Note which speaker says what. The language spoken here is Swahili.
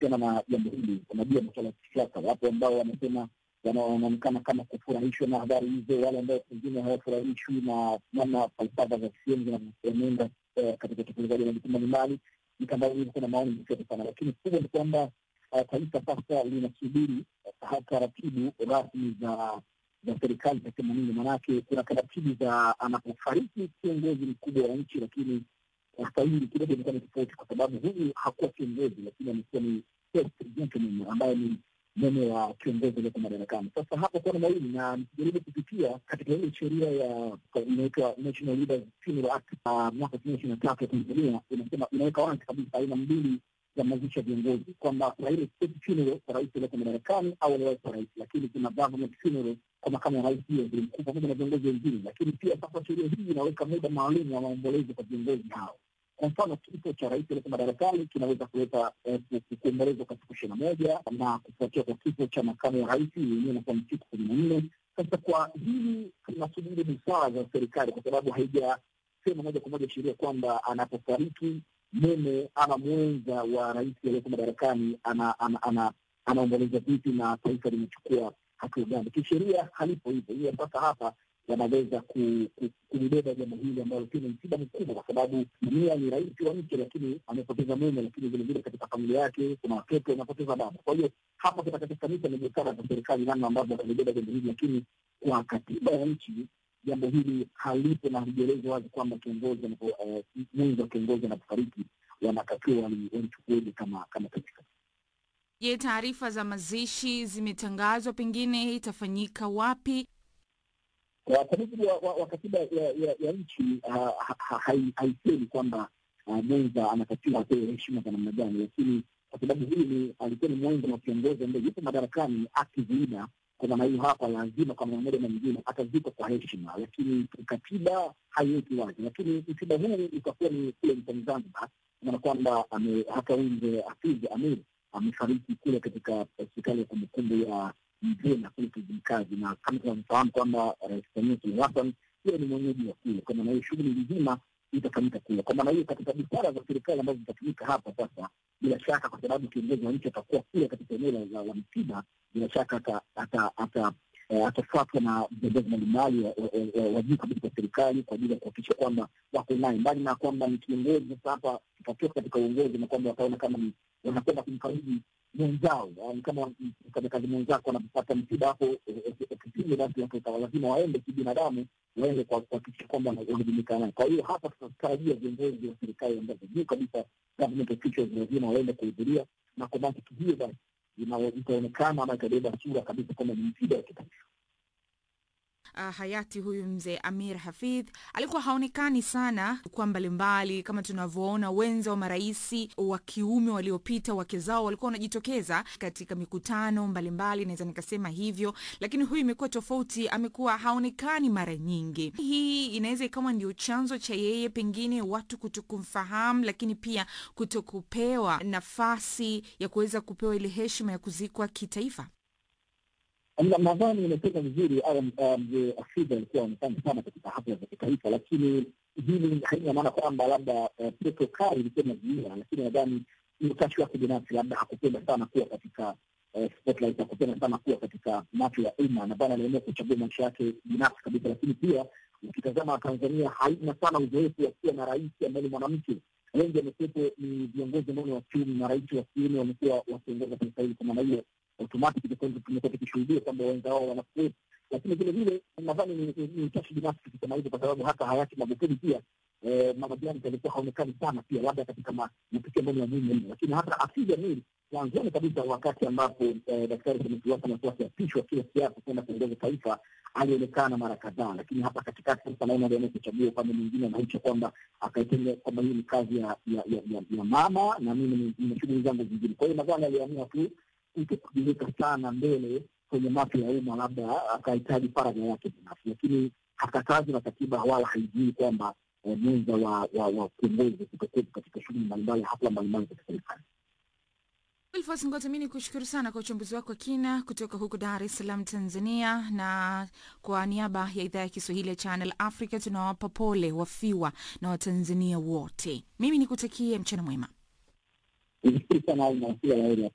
Speaker 1: kuhusiana na jambo hili. Unajua masuala ya kisiasa, wapo ambao wanasema wanaonekana kama kufurahishwa na habari hizo, wale ambao pengine hawafurahishwi na namna falsafa za CCM zinavyoenenda katika utekelezaji wa majukumu mbalimbali. Mitandao hivi kuna maoni mseto sana, lakini kubwa ni kwamba taifa sasa linasubiri taratibu rasmi za za serikali za themanini. Maanake kuna taratibu za anapofariki kiongozi mkubwa wa nchi, lakini sasa hili kidogo imekuwa ni tofauti, kwa sababu huyu hakuwa kiongozi, lakini amekuwa ni gentleman ambaye ni mume wa kiongozi aliyoko madarakani. Sasa hapo kuna mawili, na nikijaribu kupitia katika ile sheria ya inaitwa National Leaders Funeral Act mwaka elfu mbili ishirini na tatu ya Tanzania, inasema inaweka wazi kabisa aina mbili ya mazishi ya viongozi, kwamba kuna ile state funeral kwa rais aliyoko madarakani au aliyekuwa rais, lakini kuna government funeral kwa makamu wa rais, hiyo waziri mkuu pamoja na viongozi wengine. Lakini pia sasa sheria hii inaweka muda maalum wa maombolezo kwa viongozi hao. Kwa mfano kifo cha rais aliyeko madarakani kinaweza kuleta kuombolezwa kwa siku ishirini na moja na kufuatia kwa kifo cha makamu wa rais yenyewe inakuwa ni siku kumi na nne. Sasa kwa hili tunasubiri busara za serikali, kwa sababu haijasema moja kwa moja sheria kwamba anapofariki mume ama mwenza wa rais aliyeko madarakani anaomboleza vipi na taifa limechukua hatua gani. Kisheria halipo hivyo. Hiyo sasa hapa wanaweza kulibeba jambo hili ambalo pia ni msiba mkubwa, kwa sababu dunia ni rais wa nchi, lakini amepoteza mume, lakini vilevile katika familia yake kuna watoto wanapoteza baba. Kwa hiyo hapa kitakachofanika ni busara za serikali, namna ambavyo watalibeba jambo hili, lakini kwa katiba ya nchi jambo hili halipo na halijaelezwa wazi kwamba kiongozi mwenzi wa kiongozi anapofariki wanatakiwa walichukueje kama kama taifa.
Speaker 2: Je, taarifa za mazishi zimetangazwa? Pengine itafanyika wapi?
Speaker 1: Kwa mujibu wa katiba ya nchi haisemi kwamba mwenza anatakiwa apewe heshima za namna gani, lakini kwa sababu hili alikuwa ni mwenza wa kiongozi ambaye yupo madarakani akiziida kwa maana hiyo hapa lazima kwa namna moja na nyingine atazikwa kwa heshima, lakini katiba haiweki wazi. Lakini msiba huu utakuwa ni kule nchini Zanzibar, maana kwamba hata nje Hafidh Amir amefariki kule katika hospitali ya kumbukumbu ya Mzena kule Kizimkazi, na kama tunavyofahamu kwamba Rais Samia Suluhu Hassan hiyo ni mwenyeji wa kule. Kwa maana hiyo shughuli nzima itafanyika kule. Kwa maana hiyo katika busara za serikali ambazo zitatumika hapa sasa, bila shaka, kwa sababu kiongozi wa nchi atakuwa kule katika eneo la msiba, bila shaka atafuatwa na viongozi mbalimbali wa juu kabisa wa serikali kwa ajili ya kuhakikisha kwamba wako naye, mbali na kwamba ni kiongozi. Sasa hapa tutatoka katika uongozi na kwamba wataona kama ni wanakwenda kumkabidhi mwenzao, ni kama mfanyakazi mwenzako anapopata msiba hapo ofisini, basi watu lazima waende kibinadamu, waende kuhakikisha kwamba wanajumuika naye. Kwa hiyo hapa tutatarajia viongozi wa serikali ambazo juu kabisa, government officials, lazima waende kuhudhuria, na kwa mantiki hiyo basi itaonekana ama itabeba sura kabisa kwamba ni msiba wa kitaifa.
Speaker 2: Uh, hayati huyu mzee Amir Hafidh alikuwa haonekani sana kwa mbalimbali, kama tunavyoona wenza wa maraisi wa kiume waliopita, wake zao walikuwa wanajitokeza katika mikutano mbalimbali, naweza nikasema hivyo, lakini huyu imekuwa tofauti, amekuwa haonekani mara nyingi. Hii inaweza ikawa ndio chanzo cha yeye pengine watu kutokumfahamu, lakini pia kutokupewa nafasi ya kuweza kupewa ile heshima ya kuzikwa kitaifa.
Speaker 1: Nadhani imesema vizuri au mzee Hafidh alikuwa aonekana sana katika hafla za kitaifa, lakini hili haina maana kwamba labda protokali ilikuwa inazuia, lakini nadhani ni utashi wake binafsi, labda hakupenda sana kuwa katika spotlight, hakupenda sana kuwa katika macho ya umma. Nadhani aliamua kuchagua maisha yake binafsi kabisa, lakini pia ukitazama Tanzania haina sana uzoefu wa kuwa na rais ambaye ni mwanamke. Wengi wamekuwepo ni viongozi ambao ni wa kiume na rais wa kiume wamekuwa wakiongoza taifa hili. Kwa maana hiyo automatic tumekuwa tukishuhudia kwamba wenza wao wanakuwepo, lakini vile vile nadhani ni utashi binafsi tukisema hivyo, kwa sababu hata hayati Magufuli pia Mama Jani alikuwa haonekani sana pia, labda katika matukio ambayo ni ya muhimu mno, lakini hata Hafidh Amir mwanzoni kabisa, wakati ambapo Daktari Samia Suluhu Hassan alikuwa akiapishwa kila siasa kwenda kuongoza taifa, alionekana mara kadhaa, lakini hapa katikati sasa naona aliamua kuchagua upande mwingine, anaisha kwamba akaitenga kwamba hii ni kazi ya ya mama na mimi nina shughuli zangu zingine. Kwa hiyo nadhani aliamua tu kujilika sana mbele kwenye macho ya umma, labda akahitaji faraja yake binafsi, lakini hakatazi na katiba wala haijui kwamba mwenza wa wa kiongozi kutokuwepo katika shughuli mbalimbali, hafla mbalimbali za serikali.
Speaker 2: Wilfos Ngoto, mi ni kushukuru sana kwa uchambuzi wako wa kina kutoka huko Dar es Salaam, Tanzania, na kwa niaba ya idhaa ya Kiswahili ya Channel Africa tunawapa pole wafiwa na Watanzania wote. Mimi nikutakie mchana mwema.